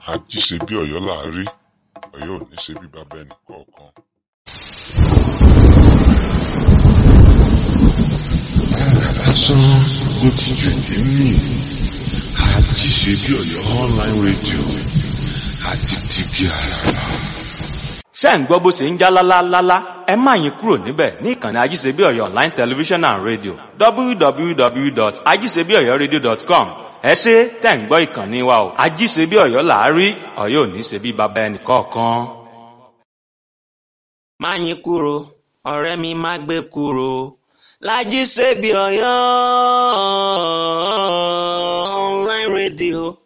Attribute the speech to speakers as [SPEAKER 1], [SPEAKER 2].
[SPEAKER 1] ají ṣe bí ọ̀yọ́ là á rí ọ̀yọ́ ò ní ṣe bí bàbá ẹnì kọ̀ọ̀kan.
[SPEAKER 2] lásán ló ti jù ní mí àjí ṣe bí ọ̀yọ́ online radio àti tìbí àràrà.
[SPEAKER 3] ṣé ẹ̀ ń gbọ́ bó ṣe ń já lálálálá ẹ má yín kúrò níbẹ̀ ní ìkànnì ajíṣebí ọ̀yọ́ online television and radio www.ajíṣebíọ̀yọ́radio.com ẹ ṣe tẹ̀ ń gbọ́ ìkànnì wa o ajíṣebí ọ̀yọ́ là á rí ọ̀yọ́ ò ní ṣe bí baba ẹnì kọ̀ọ̀kan.
[SPEAKER 4] má yín kúrò ọ̀rẹ́ mi má gbé kúrò lájí ṣebí ọ̀yọ́ online radio.